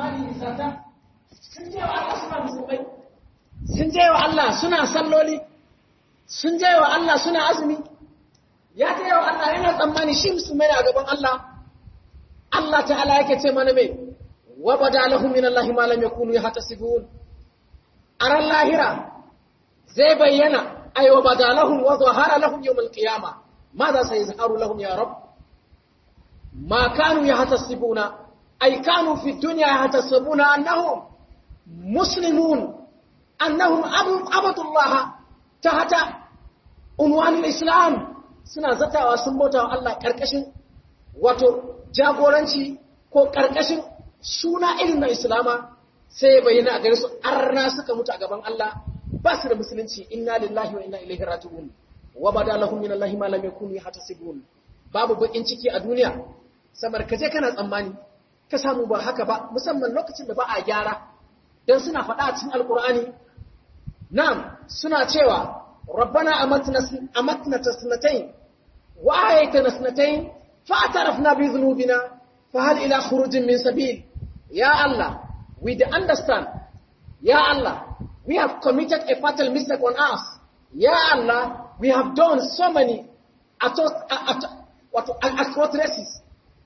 tsammani nisata sun je wa Allah suna musulmai sun je wa Allah suna salloli sun je wa Allah suna azumi ya ta wa Allah yana tsammani shi musulmai ne a gaban Allah Allah ta'ala yake ce mana mai wa bada lahum min Allah ma lam yakunu yahtasibun aran lahira zai bayyana ay wa bada lahum wa zahara lahum yawm al-qiyamah ماذا سيظهر لهم يا رب ما كانوا يحتسبون أي كانوا في الدنيا يحتسبون أنهم مسلمون أنهم عبدوا الله تحت عنوان الإسلام suna zatawa sun bauta wa Allah ƙarƙashin wato jagoranci ko ƙarƙashin suna irin na Islama sai bayyana a gare su arna suka mutu a gaban Allah ba su da musulunci inna lillahi wa inna ilaihi raji'un wa bada lahum min Allah ma lam yakunu yahtasibun babu bakin ciki a duniya samar ka je kana tsammani ka samu ba haka ba musamman lokacin da ba a gyara dan suna faɗa a cikin alqur'ani na'am suna cewa rabbana amatna amatna tasnatayn wa ayatana tasnatayn fa atarafna bi dhunubina fa hal ila khurujin min sabil ya allah we understand ya allah we have committed a fatal mistake on us ya allah we have done so many atrocities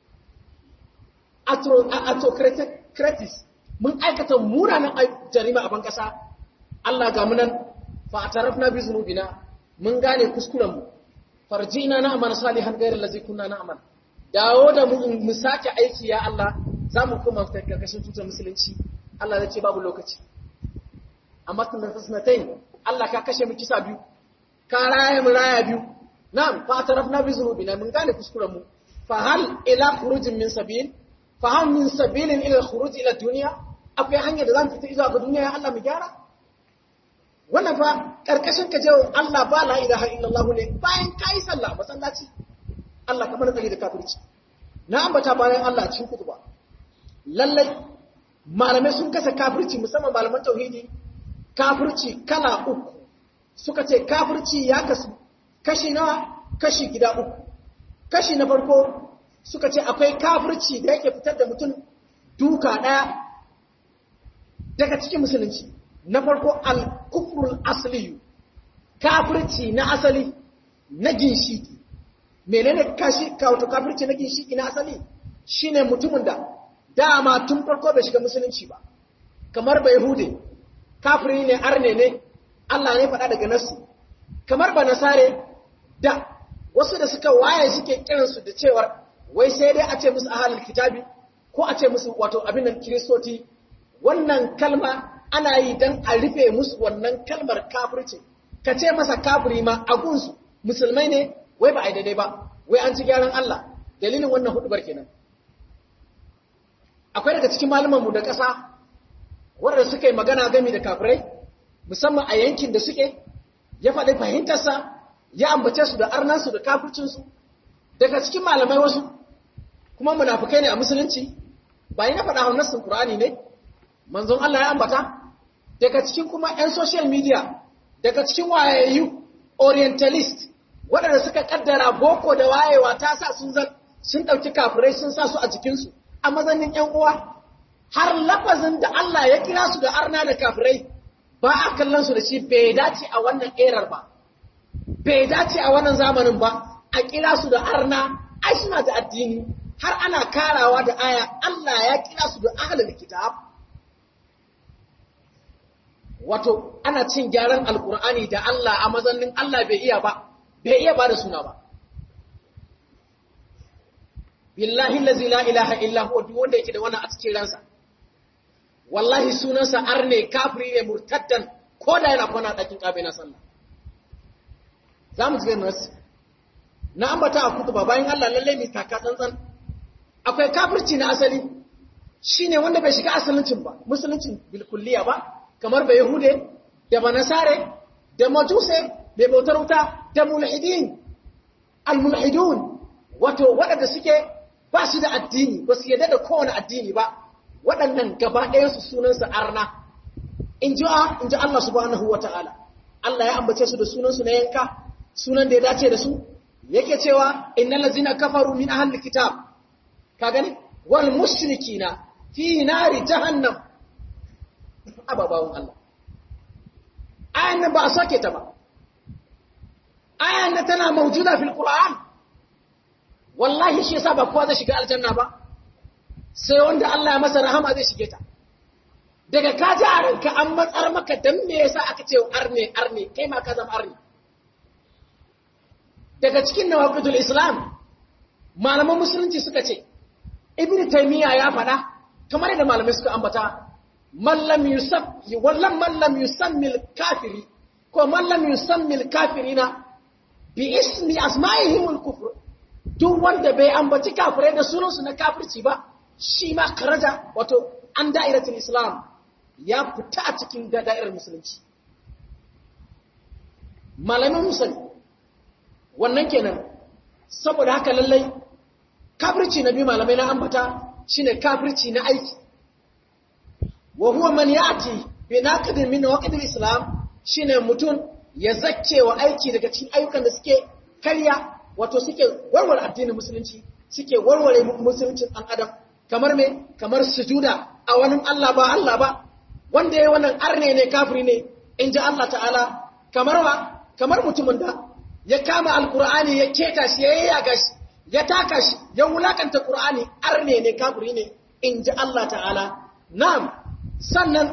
autocratic mun aikata munanan jarima a bankasa Allah ga munan fa atarafna bi zunubina mun gane kuskuren mu farjina na amal salihan ghayr allazi kunna na'mal dawo da mu mu sake aiki ya Allah zamu koma ta karkashin tutar musulunci Allah zai ce babu lokaci amma tun da tasnatain Allah ka kashe mu kisa biyu ka raya mu raya biyu na'am fa atarafna bi zunubina mun gane kuskuren mu fa hal ila khurujin min sabil fa hal min sabilin ila khuruj ila dunya akwai hanyar da zamu fita zuwa ga duniya ya Allah mu gyara wannan fa karkashin ka jawo Allah ba la ilaha illallah ne bayan kai sallah masallaci Allah kamar tsari da kafirci na ambata bayan Allah cikin kutuba lallai malamai sun kasa kafirci musamman malaman tauhidi kafirci kala uku suka ce kafirci ya kasu kashi nawa kashi gida uku kashi na farko suka ce akwai kafirci da yake fitar da mutum duka ɗaya daga cikin musulunci na farko al-kufrul asli kafirci na asali na ginshiki menene kashi kawato kafirci na ginshiki na asali shine mutumin da dama tun farko bai shiga musulunci ba kamar bai hude kafiri ne arne ne Allah ne faɗa daga nasu kamar ba nasare da wasu da suka waye suke kiransu da cewar wai sai dai a ce musu ahalul kitabi ko a ce musu wato abin nan kiristoti wannan kalma ana yi don a rufe musu wannan kalmar kafirci ka ce masa kafiri ma a gunsu musulmai ne wai ba a yi daidai ba wai an ci gyaran Allah dalilin wannan hudubar kenan akwai daga cikin mu da ƙasa wanda suka yi magana gami da kafirai musamman a yankin da suke ya faɗi fahimtarsa ya ambace su da arnansu da kafircinsu daga cikin malamai wasu kuma munafukai ne a musulunci ba yi na faɗa hannun Qur'ani ne manzon Allah ya ambata daga cikin kuma 'yan social media daga cikin wayayyu orientalist waɗanda suka kaddara boko da wayewa ta sa sun zan sun ɗauki kafirai sun sa su a jikinsu a mazanin 'yan uwa har lafazin da Allah ya kira su da arna da kafirai ba a kallon su da shi bai dace a wannan erar ba bai dace a wannan zamanin ba a kira su da arna ai suna da addini har ana karawa da aya Allah ya kira su da ahlul kitab wato ana cin gyaran alkur'ani da Allah a mazannin Allah bai iya ba bai iya ba da suna ba billahi allazi la ilaha illa huwa duk wanda yake da wannan a cikin ransa wallahi sunansa arne kafiri ne murtaddan ko da yana kwana dakin kabe na sallah zamu ji nasu na ambata a kutuba bayan Allah lalle mai taka tsantsan akwai kafirci na asali shine wanda bai shiga asalincin ba musuluncin bilkulliya ba kamar ba yahude da banasare da majuse mai bautar wuta da mulhidin almulhidun wato waɗanda suke ba su da addini ba su yadda da kowane addini ba waɗannan gaba ɗayansu sunansa arna in ji Allah subhanahu wa ta'ala Allah ya ambace su da sunansu na yanka sunan da ya dace da su yake cewa innal ladzina kafaru min ahli kitab ka gani wal mushrikina fi nari jahannam ababawun Allah ayan nan ba a soke ta ba ayan nan tana maujuda fil qur'an wallahi shi yasa ba kowa zai shiga aljanna ba sai wanda Allah ya masa rahama zai shige ta daga ka ji a ranka an matsar maka dan me yasa aka ce arne arne kai ma ka zama arne daga cikin nawaqidul islam malaman musulunci suka ce ibnu taymiya ya faɗa kamar da malamai suka ambata man lam yusab wallan man lam yusammil kafiri ko man lam yusammil kafirina bi ismi asma'ihim al-kufr duk wanda bai ambaci kafirai da sunansu na kafirci ba shi ma karaja wato an da'iratul islam ya fita a cikin da'irar musulunci malamin musulmi wannan kenan saboda haka lallai kafirci na biyu malamai na ambata shine kafirci na aiki wa huwa man ya'ti bi naqdin min waqtil islam shine mutum ya zakke wa aiki daga cikin ayyukan da suke karya wato suke warware addinin musulunci suke warware musuluncin ɗan adam kamar me kamar sujuda a wani Allah ba Allah ba wanda ya wannan arne ne kafiri ne in ji Allah ta'ala kamar wa kamar mutumin da ya kama alkur'ani ya keta shi ya yaga shi ya taka shi ya wulakanta qur'ani arne ne kafiri ne in ji Allah ta'ala na'am sannan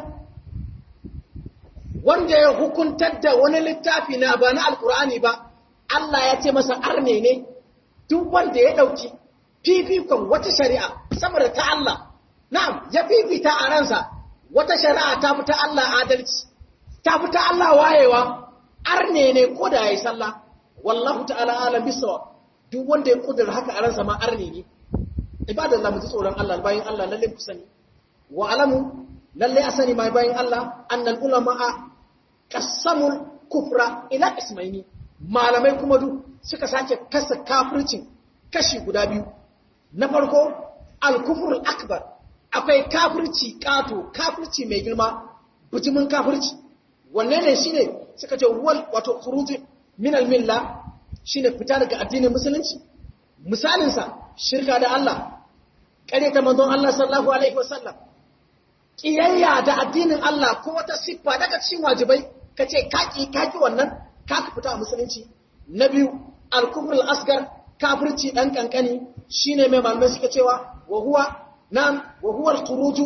wanda ya hukuntar da wani littafi na ba na alkur'ani ba Allah ya ce masa arne ne duk wanda ya ɗauki fifikon wata shari'a sama da ta Allah na'am ya fifita a ransa wata shari'a ta fi ta Allah adalci ta fi ta Allah wayewa arne ne ko da yayi sallah wallahu ta'ala alam bisawa duk wanda ya kudura haka a ransa ma arne ne ibadan Allah mutu tsoron Allah bayan Allah lalle ku sani wa alamu lalle a sani mai bayan Allah annal ulama qasamul kufra ila ismaini malamai kuma duk suka sake kasa kafircin kashi guda biyu na farko al-kufrul akbar akwai kafirci kato kafirci mai girma bujimin kafirci wanne ne shine suka ce wal wato khuruj min al-milla shine fita daga addinin musulunci misalin sa shirka da Allah kare ta manzon Allah sallallahu alaihi wasallam kiyayya da addinin Allah ko wata siffa daga cikin wajibai kace kaki kaki wannan ka fita a musulunci na biyu al-kufrul asgar kafirci dan kankani shine mai malamai suka cewa wa huwa nam wa huwa al-khuruj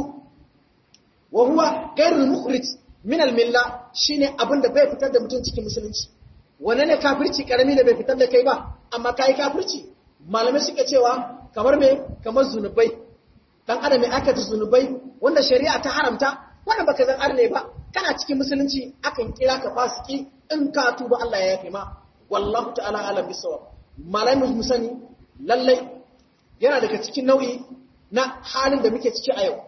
wa huwa ghayrul mukhrij min al-milla shine abinda bai fitar da mutum cikin musulunci wannan ne kafirci karami da bai fitar da kai ba amma kai kafirci malamai suka cewa kamar me kamar zunubai dan adam mai aikata zunubai wanda shari'a ta haramta wanda baka zan arne ba kana cikin musulunci akan kira ka fasiki in ka tuba Allah ya yafe ma wallahu ta'ala alam bisawab malamai mu sani lallai yana daga cikin nau'i na halin da muke ciki a yau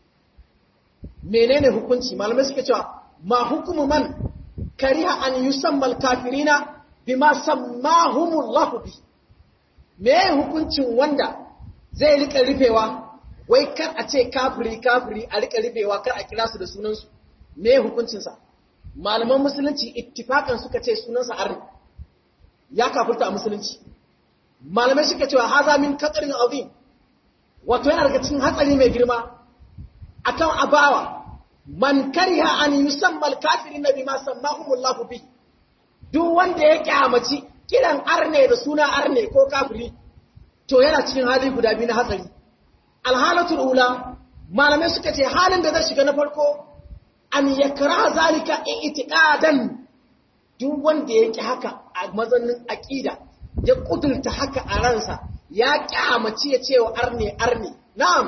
menene hukunci malamai suka cewa ma hukumu man kariha an yusamma al-kafirina bima sammahumullahu bi me hukuncin wanda zai rika rufewa wai kar a ce kafiri kafiri a rika rufewa kar a kira su da sunansu me hukuncinsa malaman musulunci ittifakan suka ce sunansa arni ya kafirta a musulunci malamai suka cewa haza min katsarin azim wato yana daga cikin hatsari mai girma akan abawa man kariha an yusamma al-kafirin bima sammahumullahu bi duk wanda ya kyamaci kiran arne da suna arne ko kafiri to yana cikin hali guda biyu na hatsari alhalatul ula malamai suka ce halin da zai shiga na farko an yakra zalika i'tiqadan duk wanda ya ki haka a mazannin aqida ya kudurta haka a ransa ya kyamaci ya cewa arne arne na'am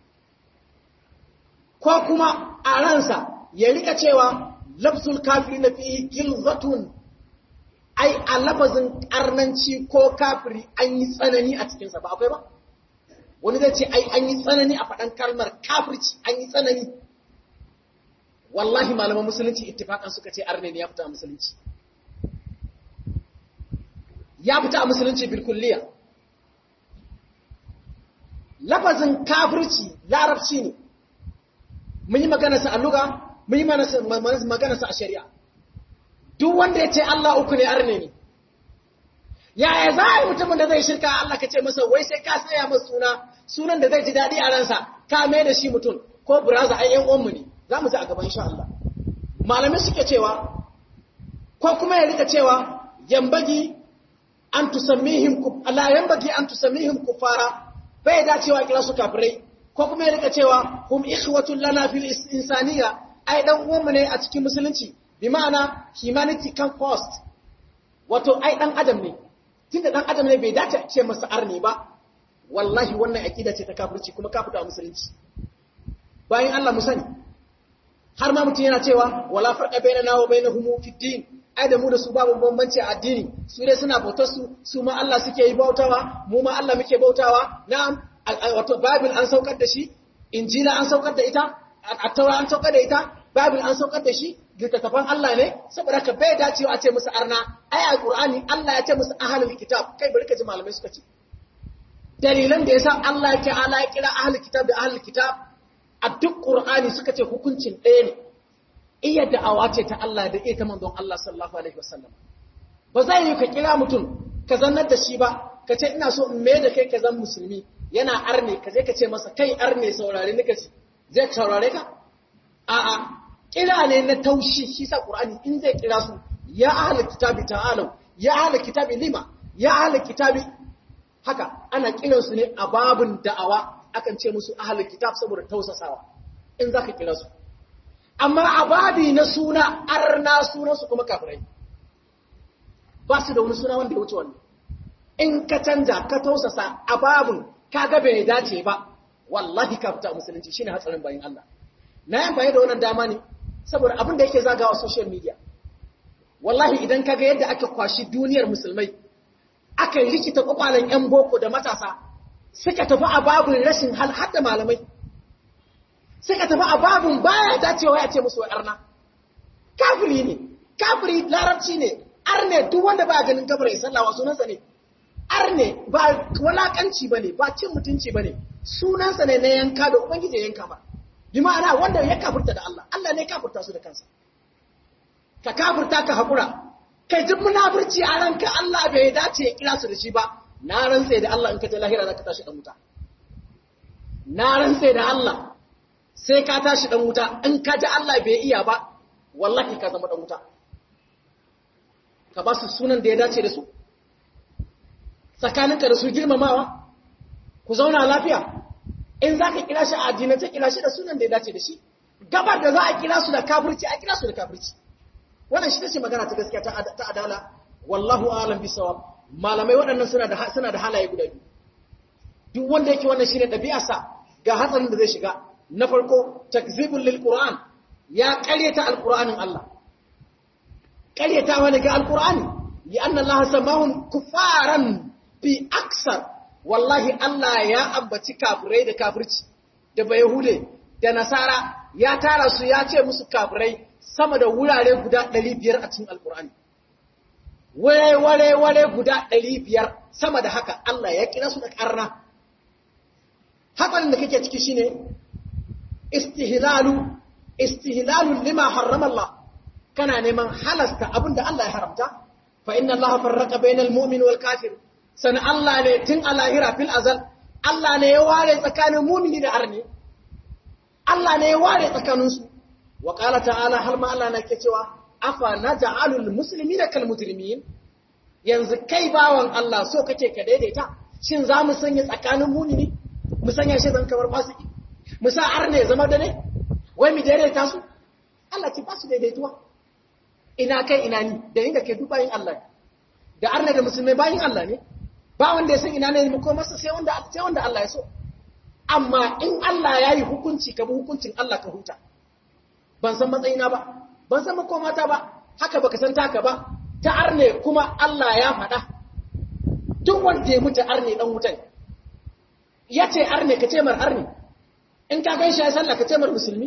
ko kuma a ransa ya rika cewa lafzul kafiri na fi gilzatun ai a lafazin karnanci ko kafiri an yi tsanani a cikinsa ba akwai ba wani zai ce ai an yi tsanani a faɗan kalmar kafirci an yi tsanani wallahi malaman musulunci ittifakan suka ce arne ne ya fita a musulunci ya fita a musulunci bilkulliya lafazin kafirci larabci ne mun yi maganarsa a luga mun yi maganarsa a shari'a duk wanda ya ce Allah uku ne arne ne yaya za a yi mutumin da zai shirka Allah ka ce masa wai sai ka saya masa suna sunan da zai ji daɗi a ransa ka mai da shi mutum ko brother ai yan uwanmu ne za mu ji a gaban insha Allah malamai suke cewa ko kuma ya rika cewa yambagi an tusammihim la yambagi an tusammihim kufara bai da cewa kira su kafirai ko kuma ya rika cewa hum ikhwatul lana fil insaniya ai dan uwanmu ne a cikin musulunci bi ma'ana humanity can cost wato ai dan adam ne tunda dan adam ne bai dace a ce masa arni ba wallahi wannan aqida ce ta kafirci kuma kafirta a musulunci bayan Allah mu sani har ma mutum yana cewa wala farqa bainana wa bainahum fi din ai da mu da su babu bambanci a addini su dai suna bautar su su ma Allah suke yi bautawa mu ma Allah muke bautawa na'am wato bible an saukar da shi injila an saukar da ita at-taura an saukar da ita bible an saukar da shi littattafan Allah ne saboda ka bai dacewa a ce musu arna ai alqur'ani Allah ya ce musu ahlul kitab kai bari ka ji malamai suka ce dalilan da yasa Allah ya ta'ala ya kira ahlul kitab da ahlul kitab a duk qur'ani suka ce hukuncin ɗaya ne iya da'awa ce ta Allah da iya ta manzon Allah sallallahu alaihi wasallam ba zai yi ka kira mutum ka zannar da shi ba ka ce ina so in mai da kai ka zan musulmi yana arne ka je ka ce masa kai arne saurare ni ka ce zai saurare ka a'a kira ne na taushi shi sa qur'ani in zai kira su ya ahlul kitabi ta'alu ya ahlul kitabi lima ya ahlul kitabi haka ana kiran su ne a babun da'awa akan ce musu ahlul kitab saboda tausasawa in zaka kira su amma a babi na suna arna sunan su kuma kafirai ba su da wani suna wanda ya wuce wannan in ka canja ka tausasa a babun kaga bai dace ba wallahi ka fita musulunci shine hatsarin bayin Allah na yi amfani da wannan dama ne saboda abin da yake zagawa social media wallahi idan kaga yadda aka kwashi duniyar musulmai aka rikita kwakwalen yan boko da matasa suka tafi a babun rashin hal hadda malamai suka tafi a babun baya dacewa ya ce musu arna kafiri ne kafiri larabci ne arne duk wanda ba ganin kafirai sallawa sunansa ne arne ba walakanci bane ba cin mutunci bane sunansa ne na yanka da ubangiji ya yanka ba bi ma'ana wanda ya kafirta da Allah Allah ne kafirta su da kansa ka kafirta ka hakura kai duk munafurci a ranka Allah bai dace ya kira su da shi ba na rantse da Allah in ka ta lahira zaka tashi dan wuta na rantse da Allah sai ka tashi dan wuta in ka ji Allah bai iya ba wallahi ka zama dan wuta ka ba su sunan da ya dace da su tsakaninka da su girmamawa ku zauna lafiya in za ka kira shi a addinance kira shi da sunan da ya dace da shi gabar da za a kira su da kafirci a kira su da kafirci wannan shi ce magana ta gaskiya ta adala wallahu alam bisawab malamai waɗannan suna da suna da halaye guda biyu duk wanda yake wannan shine ɗabi'arsa ga hatsarin da zai shiga na farko takzibul lil qur'an ya ƙaryata alqur'anin Allah ƙaryata wani ga alqur'ani li anna Allah samahum kufaran fi aksar wallahi Allah ya ambaci kafirai da kafirci da bayahude da nasara ya tara su ya ce musu kafirai sama da wurare guda 500 a cikin alkur'ani ware ware ware guda 500 sama da haka Allah ya kira su da karna hakan da kake ciki shine istihlalu istihlalu lima harrama Allah kana neman halasta abinda Allah ya haramta fa inna Allah farraqa bainal mu'min wal kafir san Allah ne tun a lahira fil azal Allah ne ya ware tsakanin mumini da arni Allah ne ya ware tsakaninsu wa qala ta'ala har ma Allah na ke cewa afa naj'alul muslimina kal mujrimin yanzu kai bawan Allah so kake ka daidaita shin za mu sanya tsakanin mumini mu sanya shi zan kamar fasiki mu sa arne zama da ne wai mu daidaita su Allah ce ba su daidaituwa ina kai ina ni da inda kai dubayin Allah da arne da musulmai bayin Allah ne ba wanda ya san ina ne ko masa sai wanda sai wanda Allah ya so amma in Allah ya yi hukunci ka bi hukuncin Allah ka huta ban san matsayina ba ban san makomata ba haka baka san taka ba ta arne kuma Allah ya faɗa duk wanda ya mutu arne dan wutan ya ce arne ka ce mar arne in ka gan shi ya sallah ka ce mar musulmi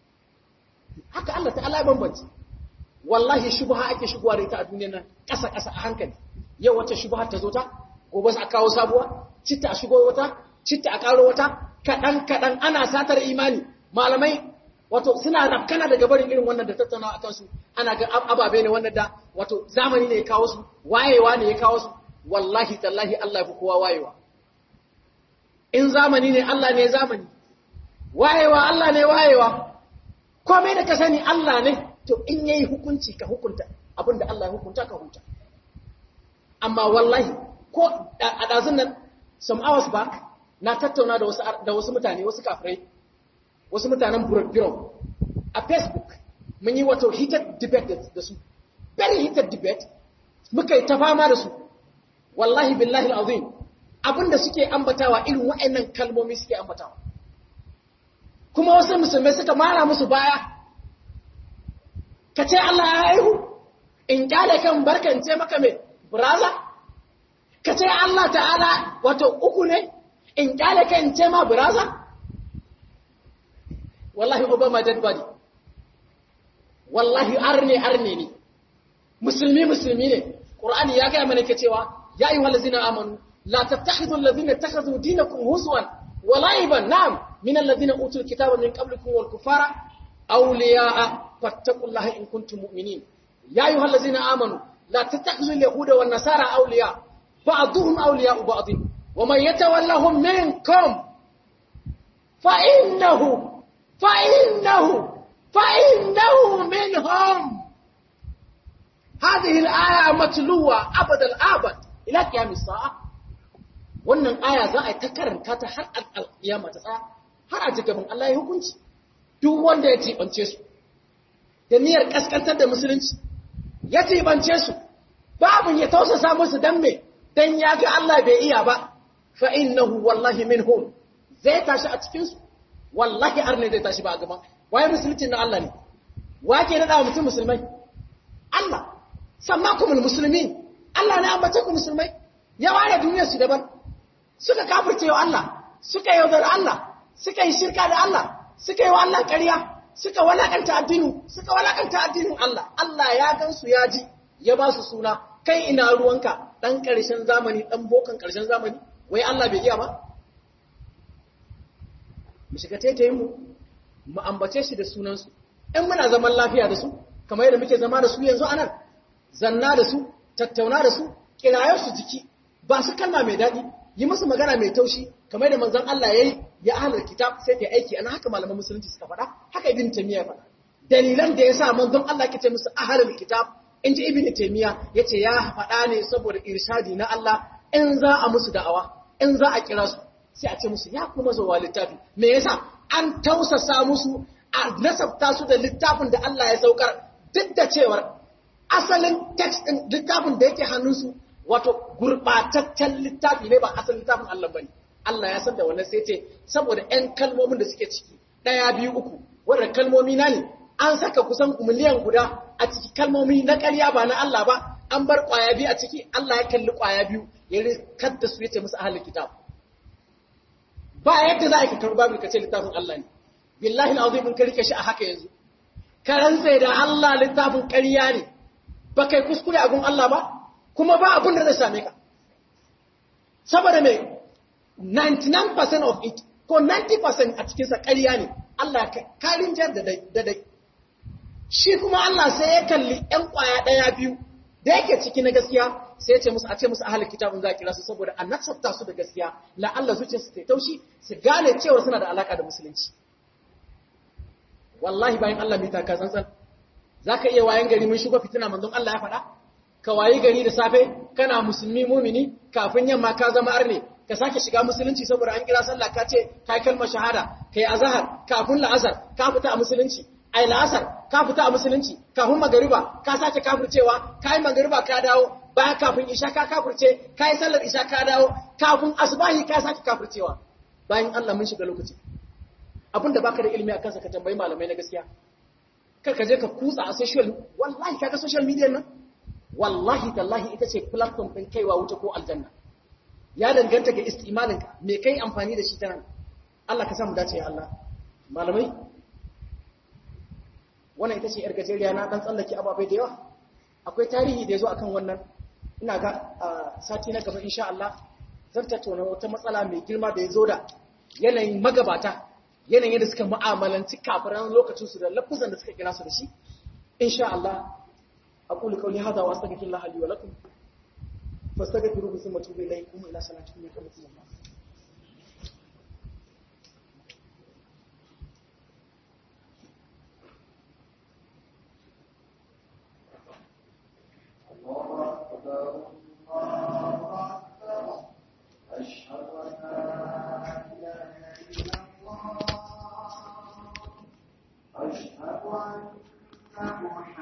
haka Allah ta'ala ya bambanci wallahi shubha ake shigowa da ita a duniyar nan ƙasa ƙasa a hankali yau wacce shubha ta zo ta gobe a kawo sabuwa citta a shigo wata citta a karo wata kaɗan kaɗan ana satar imani malamai wato suna rafkana daga barin irin wannan da tattaunawa a kansu ana ga ababe ne wannan da wato zamani ne ya kawo su wayewa ne ya kawo su wallahi tallahi Allah ya fi kowa wayewa in zamani ne Allah ne zamani wayewa Allah ne wayewa komai da ka sani Allah ne to in yayi hukunci ka hukunta abinda Allah ya hukunta ka hukunta amma wallahi ko a dazun nan some hours back na tattauna da wasu da wasu mutane wasu kafirai wasu mutanen bureau a Facebook mun yi wato heated debate da su very heated debate muka yi ta fama da su wallahi billahi alazim abinda suke ambatawa irin waɗannan kalmomi suke ambatawa kuma wasu musulmai suka mara musu baya ka ce Allah ya haihu in kyale kan barkance maka mai braza ka ce Allah ta'ala wato uku ne in kyale kan ce ma braza wallahi obama dead body wallahi arne arne ne musulmi musulmi ne qur'ani ya ga mana ke cewa ya ayyuhal ladzina amanu la tattakhidhu alladhina ittakhadhu dinakum huzwan wa la'iban na'am min alladhina utul kitaba min qablikum wal kufara awliya'a fattaqullaha in kuntum mu'minin ya ayyuhal ladzina amanu la tattakhidhu al-yahuda wan nasara awliya ba'dhum awliya'u ba'd wa man yatawallahum minkum fa innahu fa innahu فإنه منهم هذه الآية متلوة أبد الآبد إلى قيام الساعة wannan aya za a yi ta karanta ta har alƙiyama ta tsaya har a gaban Allah ya hukunci duk wanda ya tibance su da niyyar kaskantar da musulunci ya tibance su babu ya tausasa musu dan me dan ya ga Allah bai iya ba fa innahu wallahi minhum zai tashi a cikin su wallahi arne zai tashi ba a gaban waye musulunci na Allah ne wa ke nada mutum musulmai Allah sammakumul muslimin Allah ne ambace ku musulmai ya ware duniyar su daban suka kafirce wa Allah suka yaudar Allah suka yi shirka da Allah suka yi wa Allah ƙarya suka walakanta addinin suka walakanta addinin Allah Allah ya gansu ya ji ya ba su suna kai ina ruwanka dan ƙarshen zamani dan bokan ƙarshen zamani wai Allah bai iya ba mu shiga taitayin mu mu ambace shi da sunansu in muna zaman lafiya da su kamar yadda muke zama da su yanzu anan zanna da su tattauna da su kirayar su jiki ba su kalma mai daɗi yi musu magana mai taushi kamar yadda manzon Allah yayi ya ahlul kitab sai ta aiki ana haka malaman musulunci suka faɗa haka ibn taymiya faɗa dalilan da yasa manzon Allah ke ce musu ahlul kitab in ji ibn taymiya yace ya faɗa ne saboda irshadi na Allah in za a musu da'awa in za a kira su sai a ce musu ya kuma zuwa littafi me yasa an tausasa musu a nasabta su da littafin da Allah ya saukar duk da cewar asalin text din littafin da yake hannunsu wato gurbataccen littafi ne ba asalin littafin Allah bane Allah ya san da wannan sai ce saboda ƴan kalmomin da suke ciki ɗaya biyu uku wanda kalmomi na ne an saka kusan miliyan guda a ciki kalmomi na ƙarya ba na Allah ba an bar ƙwaya biyu a ciki Allah ya kalli ƙwaya biyu ya rikar da su ya ce musu ahalin kitab ba yadda za a yi kakar babu ka ce littafin Allah ne billahi al'azim in ka rike shi a haka yanzu ka rantse da Allah littafin ƙarya ne ba kai kuskure a gun Allah ba kuma ba abin da zai same ka saboda mai 99% of it ko 90% a cikinsa ƙarya ne Allah karin jar da dai shi kuma Allah sai ya kalli ‘yan ƙwaya ɗaya biyu da yake ciki na gaskiya sai ya ce musu a ce musu ahalin kitabun za a kira su saboda an nasabta su da gaskiya la'alla zuciya su ta taushi su gane cewa suna da alaka da musulunci wallahi bayan Allah mai taka tsantsan za ka iya wayan gari mun shigo fitina manzon Allah ya faɗa ka wayi gari da safe kana musulmi mumini kafin yamma ka zama arne ka sake shiga musulunci saboda an kira sallah ka ce kai kalmar shahada kai azhar kafin la'asar ka fita a musulunci ai la'asar ka fita a musulunci kafin magariba ka sake kafircewa kai magariba ka dawo baya kafin isha ka kafirce kai sallar isha ka dawo kafin asbahi ka sake kafircewa bayan Allah mun shiga lokaci abinda baka da ilimi akan sa ka tambayi malamai na gaskiya kar ka je ka kutsa a social wallahi kaga social media nan wallahi tallahi ita ce platform din kaiwa wuta ko aljanna ya danganta ga istimalin ka me kai amfani da shi ta nan Allah ka samu dace ya Allah malamai wannan ita ce yar gajeriya na dan tsallake ababai da yawa akwai tarihi da yazo akan wannan ina ga sati na gaba insha Allah zan tattauna wata matsala mai girma da yazo da yanayin magabata yanayin yadda suka mu'amalanci kafiran lokacin su da lafuzan da suka kira su da shi insha Allah aqulu qawli hadha wa astaghfirullah li wa lakum fastaghfiruhu thumma tubu ilayhi ila salatikum ya kamata كنتم